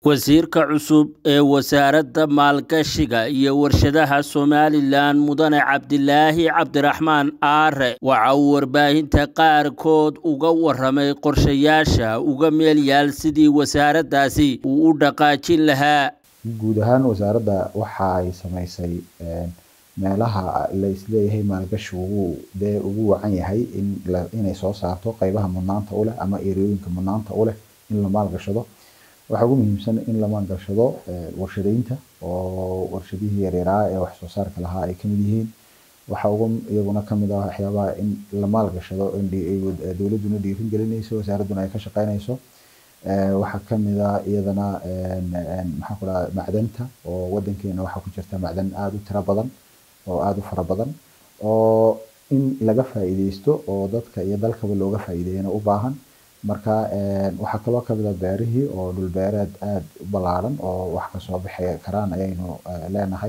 Wasiirka cusub ee Wasaaradda Maalgashiga iyo Warshadaha Somalilan Mudane Cabdilaahi Cabdiraxmaan Aare waxa uu warbaahinta qaarkood uga warramay qorshayaasha uga meel yaal sidii wasaaraddaasi uu u dhaqaajin lahaa guud ahaan wasaaradda waxa ay samaysay meelaha la isleeyahay maalgashi ugu dee ugu wacan yahay in la inay soo saarto qaybaha mudnaanta u leh ama erooyinka mudnaanta u leh in la maalgashado waxaa ugu muhiimsan in la maalgashado warshadeynta oo warshadihii yaryaraa ee wax soo saarka lahaa ay kamid yihiin waxaa ugu iyaguna kamid ah waxyaabaha in la maalgashado in dowladduna dhiirin gelinayso wasaaradduna ay ka shaqeynayso waxaa kamid ah iyadana maxaan ku dhaha macdanta oo wadankeena waxaa ku jirta macdan aada u tiro badan oo aada u fara badan oo in laga faa'iideysto oo dadka iyo dalkaba looga faa'iideeyana u baahan marka waxaa kaloo kamid ah beerihii oo dhul beereed aada u ballaaran oo wax kasoo bixi karaan ayaynu leenahay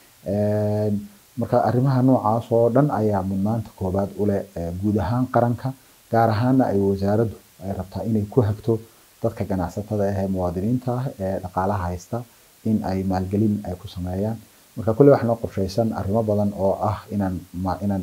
marka arrimaha noocaas oo dhan ayaa mudnaanta koobaad u leh guud ahaan qaranka gaar ahaana ay wasaaraddu ay rabtaa inay ku hagto dadka ganacsatada ah ee muwaadiniinta ah ee dhaqaalaha haysta in ay maalgelin ay ku sameeyaan marka kulle waxaa noo qorshaysan arrimo badan oo ah inaan inaan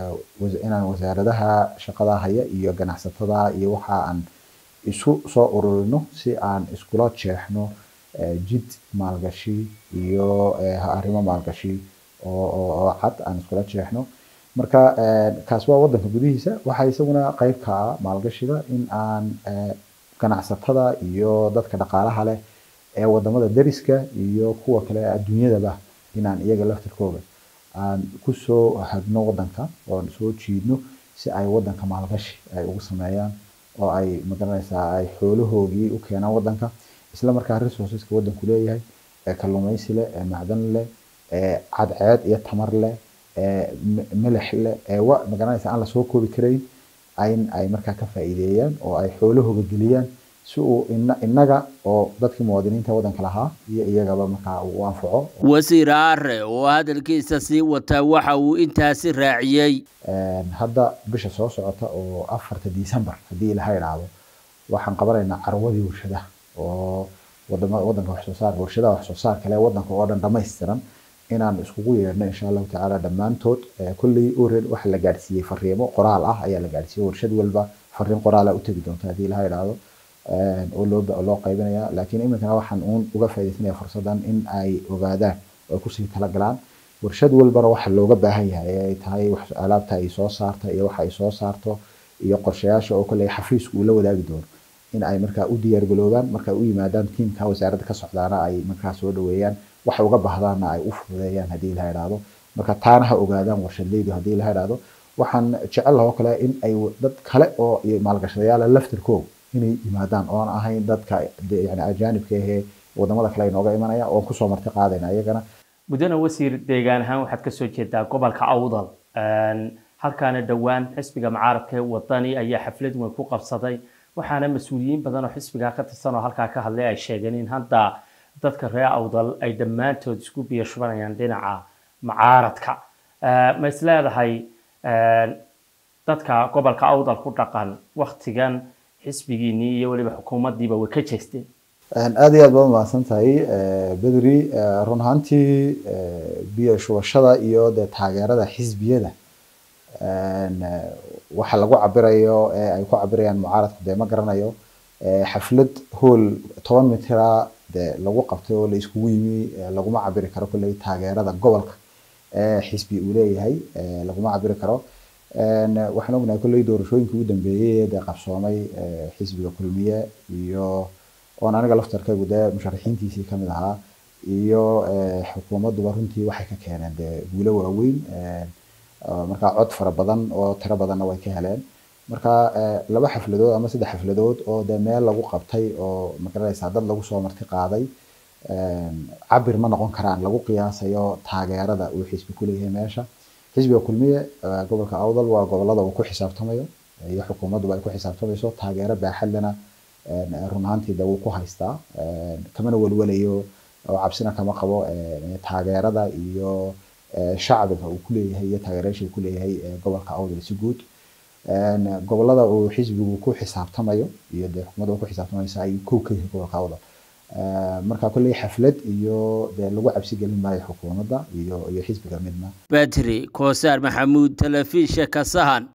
inaan wasaaradaha shaqada haya iyo ganacsatada iyo waxa aan isu soo ururino si aan iskula jeexno jid maalgashi iyo arrimo maalgashi oo oo cad aan iskula jeexno marka kaas waa wadanka gudihiisa waxaa isaguna qayb ka ah maalgashiga in aan ganacsatada iyo dadka dhaqaalaha leh ee wadamada deriska iyo kuwa kale adduunyadaba inaan iyaga laftirkooda aan kusoo hagno wadanka oon soo jiidno si ay wadanka maalgashi ay ugu sameeyaan oo ay magaranaysaa ay xoolahoogii u keenaan wadanka isla markaa resourceska wadanku leeyahay ee kalluumaysi leh ee macdan leh ee cadceed iyo tamar leh ee milix leh ee wa magaranaysaa aan lasoo koobi karayn in ay markaa ka faa'iideeyaan oo ay xoolahooga geliyaan si uu innaga oo dadkii muwaadiniinta waddanka lahaa iyo iyagaba markaa uu anfaco wasiir aare oo hadalkiisa sii wata waxa uu intaasi raaciyey hadda bisha soo socota oo afarta december haddii ilaha idhaahdo waxaan qabanaynaa carwadii warshadaha oo wadama waddanka wax soo saarka warshadaha wax soo saarka leh waddanka oo dhan dhammaystiran inaan iskugu yeedhno insha allahu tacaala dhammaantood kolley ored waxa la gaadhsiiyey fariimo qoraal ah ayaa la gaadhsiiyey warshad walba fariin qoraala u tegi doonta haddii ilaha idhaahdo oo loo loo qaybinaya laakiin iminkana waxaan uun uga faaidaysanaya fursadan in ay ogaadaan oo kusii talagalaan warshad walbana waxa looga baahan yahay ee ay tahay alaabta ay soo saarta iyo waxa ay soo saarto iyo qorshayaasha oo kolley xafiisku uu la wadaagi doono in ay markaa u diyaargaloobaan marka u yimaadaan tiimka wasaaradda ka socdaana ay markaa soo dhaweeyaan waxay uga baahdaanna ay u fududeeyaan haddii ilaha idhaahdo marka taana ha ogaadaan warshadleydu haddii ilaha idhaahdo waxaan jecel lahoo kale in ay dad kale oo maalgashadayaala laftirkooga inay yimaadaan oon ahayn dadka yani ajaanibka ahee wadamada kale inooga imanaya oon kusoo marti qaadayna iyagana mudane wasiir deegaan ahaan waxaad kasoo jeedaa gobolka awdal halkaana dhowaan xisbiga mucaaradka ee wadani ayaa xaflad weyn ku qabsaday waxaana mas-uuliyiin badan oo xisbigaa ka tirsan oo halkaa ka hadlay ay sheegeen in hadda dadka reer awdal ay dhammaantood isku biyo shubanayaan dhinaca mucaaradka ma is leedahay dadka gobolka awdal ku dhaqan waktigan xisbigiinii iyo weliba xukuumaddiiba way ka jeesteen aada iyo aad baad mahadsan tahay bedri run ahaantii biyo shubashada iyo dee taageerada xisbiyada waxa lagu cabirayo ee ay ku cabirayaan mucaaradku dee ma garanayo xaflad hool toban mitira dee lagu qabtay oo la iskugu yimi laguma cabiri karo kolley taageerada gobolka ee xisbi uu leeyahay laguma cabiri karo waxaan ognahay kolley doorashooyinka ugu dambeeyey dee qabsoomay xisbiga kulmiye iyo oon aniga laftarkaygu dee musharaxiintiisii kamid ahaa iyo xukuumadduba runtii waxay ka keeneen dee guulo waaweyn markaa cod fara badan oo tiro badanna way ka heleen marka laba xafladood ama saddex xafladood oo dee meel lagu qabtay oo magaranaysaa dad lagu soo marti qaaday cabir ma noqon karaan lagu qiyaasayo taageerada uu xisbi ku leeyahay meesha xisbiga kulmiye gobolka awdal waa gobolada uu ku xisaabtamayo iyo xukuumadduba ay ku xisaabtamayso taageero baaxadlana run ahaantii de wuu ku haystaa kamana welwelayo oo cabsina kama qabo taageerada iyo shacbiga uu kuleeyahay iyo taageerayaasha uu kuleeyahay gobolka awdal si guud gobolada uu xisbigu ku xisaabtamayo iyo dee xukuumadda ku xisaabtamaysa ayuu kow ka yahay gobolka awdal marka kolley xaflad iyo dee lagu cabsi gelin maayo xukuumadda iyo iyo xisbiga midna badri koosaar maxamuud telefishinka sahan